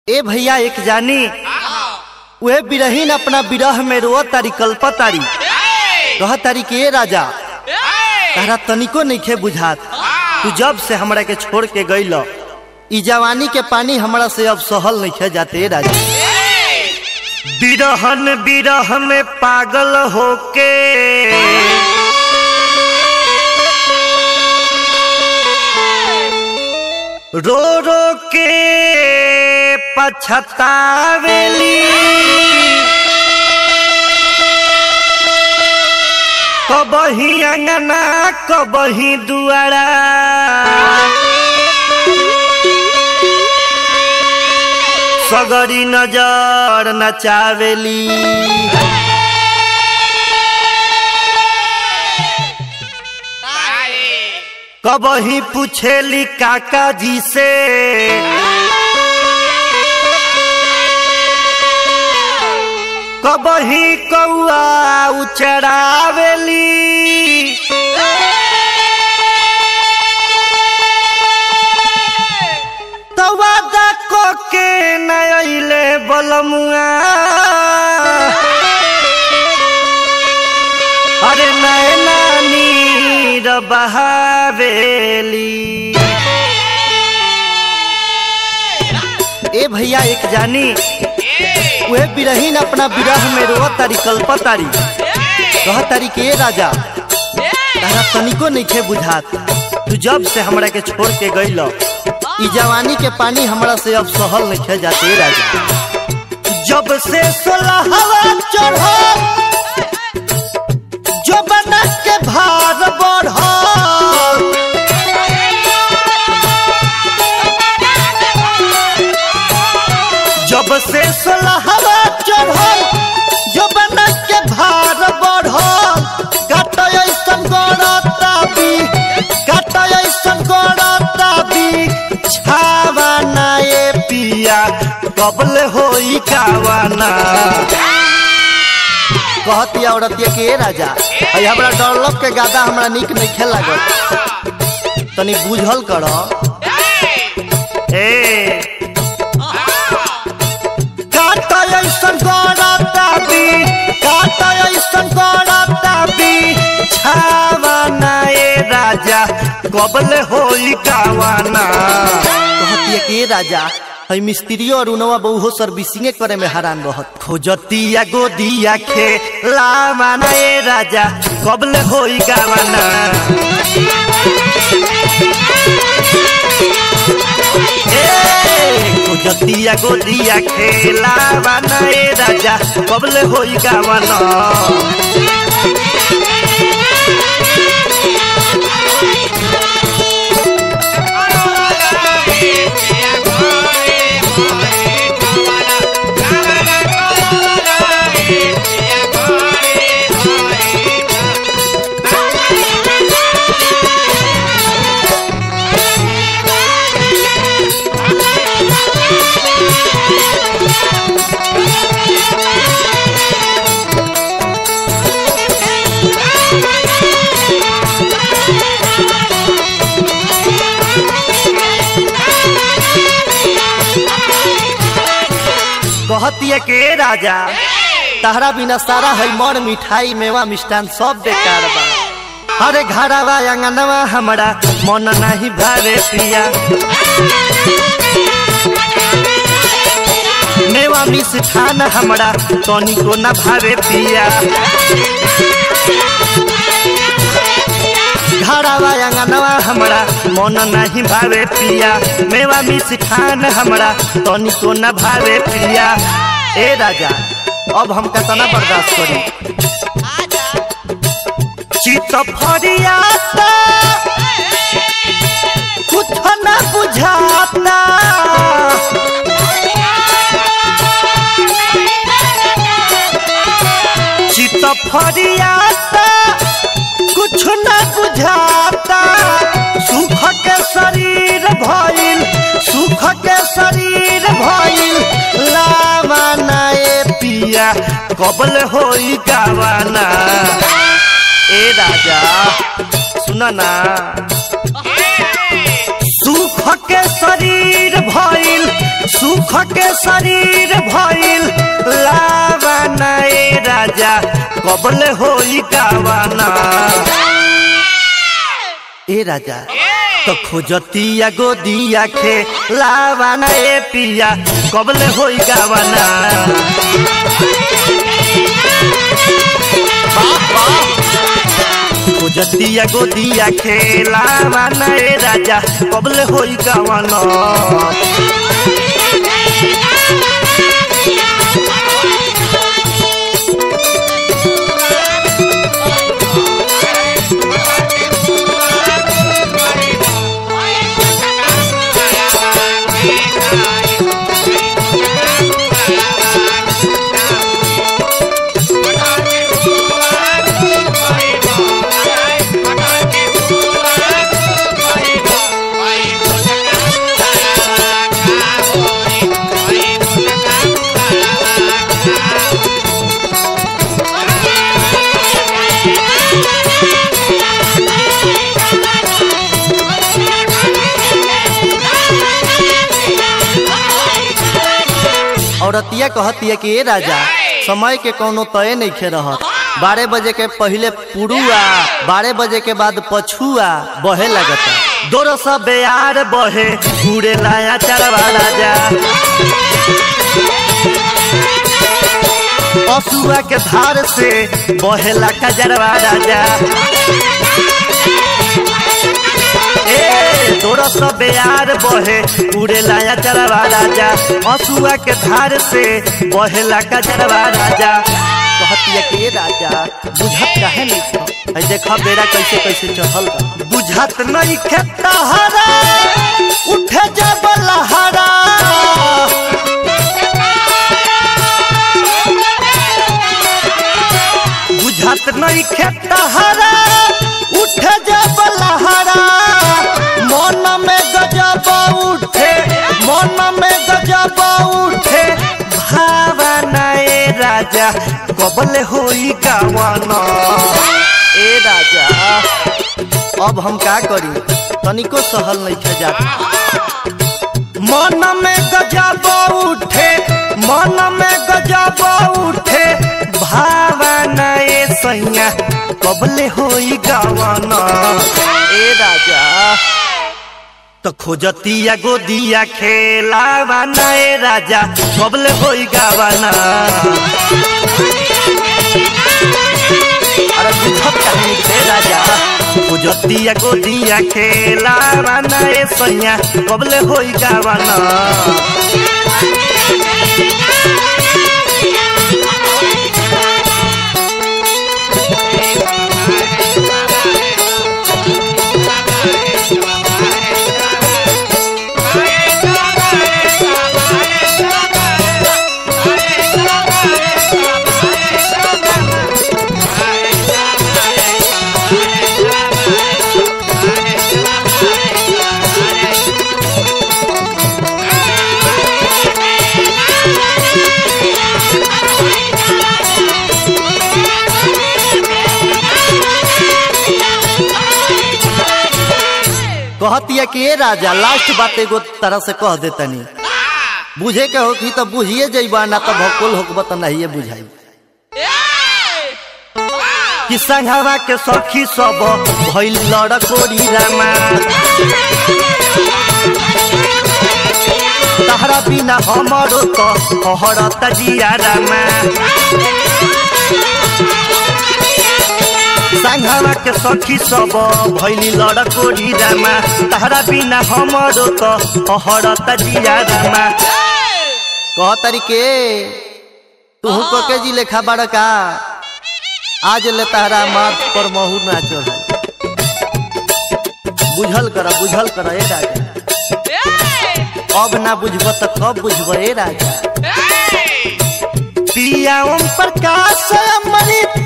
ए भैया एक जानी वे बिरहीन अपना बिरह में रो तारी कल्प तारी कह तारी के ए राजा तारा तनिको नइखे बुझात तू जब से हमरा के छोड़ के गइल ई जवानी के पानी हमरा से अब सहल नइखे जाते ए राजा बिरहन बिरह में पागल होके रो रो के पछतावेली कबही अंगना कबही दुआरा सगरी नजर नचावेली कबही पूछेली काका जी से कबही कौआ उचरावेली तवादा को के नइले बलमुआ अरे नए नानी र बहावेली ए भैया एक जानी वे बिरहीन अपना बिरह में रो तारी कल्प तारी कह तारी के ए राजा तारा तनिको नइखे बुझात तू जब से हमरा के छोड़ के गइल ई जवानी के पानी हमरा से अब सहल नइखे जाते ए राजा जब से सोलहवा चढ़ो जो बना के भार बढ़ो जब से सोलहवा चढ़ल जो बना के भार बढ़ल काट ऐसन गड़ता भी काट ऐसन गड़ता भी छावा ना ए पिया कबल होई कावाना कहती औरतिया के ए राजा अई हमरा डरलक के गादा हमरा निक नहीं खेल लागल तनी बुझल कर ए काटा ऐसन गड़ता भी काटा ऐसन गड़ता भी छावा ना ए राजा कबल होई कावाना कहती के ए राजा हई मिस्त्री और उनवा बहु सर्विसिंग करे में हैरान रहत खोजतिया गोदिया खे लावाना ए राजा कबल होई गावाना ए खोजतिया गोदिया खे लावाना ए राजा कबल होई गावाना कहतिया के राजा तहरा बिना सारा है मर मिठाई मेवा मिष्ठान सब बेकार बा अरे घरवा अंगनवा हमरा मन नहीं भावे पिया मेवा मिष्ठान हमरा तनिको न भावे पिया घरवा अंगनवा हमरा मन नहीं भावे पिया मेवा मिष्ठान हमरा तनिको न भावे पिया ए राजा अब हम कतना बर्दाश्त करी चित फरियाता कुछ न बुझाता चित फरियाता कुछ न बुझाता सुख के शरीर भइल सुख के शरीर भइल लावाना ए पिया कबल होई गावाना ए राजा सुन ना सुख सुख के शरीर भइल सुख के शरीर भइल लावाना ए राजा कबले होई गावाना ए राजा तो खोजतिया गोदिया खे लावाना ए पिया कबले होई गावाना खोजतिया गोदिया खेला माना ए राजा कबले होई गावाना औरतिया कहतिया कि ए राजा समय के कोनो तय नहीं खे रहत बारह बजे के पहले पुरुआ बारह बजे के बाद पछुआ बहे लगता दोरो सब बेयार बहे घूरे लाया चरवा राजा पशुआ के धार से बहेला कजरवा राजा ए तोरा सब बेयार बहे उड़े लाया चरवा राजा हसुआ के धार से बहेला का चरवा राजा कहतिया के राजा बुझत काहे नहीं था ऐ देखा बेड़ा कैसे कैसे चढ़ल बा बुझत नहीं खेता हरा उठे जब लहरा बुझत नहीं खेता हरा उठे जब लहरा मन में गजब उठे मन में गजब उठे भावना ए राजा कबले होई गावाना ए राजा अब हम का करी तनिको सहल नहीं खे जात मन में गजब उठे मन में गजब उठे भावना ए सैया कबले होई गावाना ए राजा तो खोजतिया गोदिया खेलावाना ए राजा कबले होई गावाना अरे बुझत कहानी से राजा खोजतिया गोदिया खेलावाना ए सैया कबले होई गावाना कहतिया कि ए राजा लास्ट बात एगो तरह से कह दे तनी बुझे के होखी तो बुझिए जइबा ना तो भकुल होकबा तो नहीं बुझाई कि संघवा के सखी सब भइल लड़कोरी रामा तहरा बिना हमरो तो हरत जिया रामा संघवा के सखी सब भइली लड़कोरी रामा तहरा बिना हमरो तो हरत जिया रामा कह तरीके तू को के जी लेखा बड़का आज ले तहरा माथ पर महू ना चढ़ बुझल कर बुझल कर ए राजा अब ना बुझब तो कब बुझब ए राजा पिया ओम प्रकाश अमृत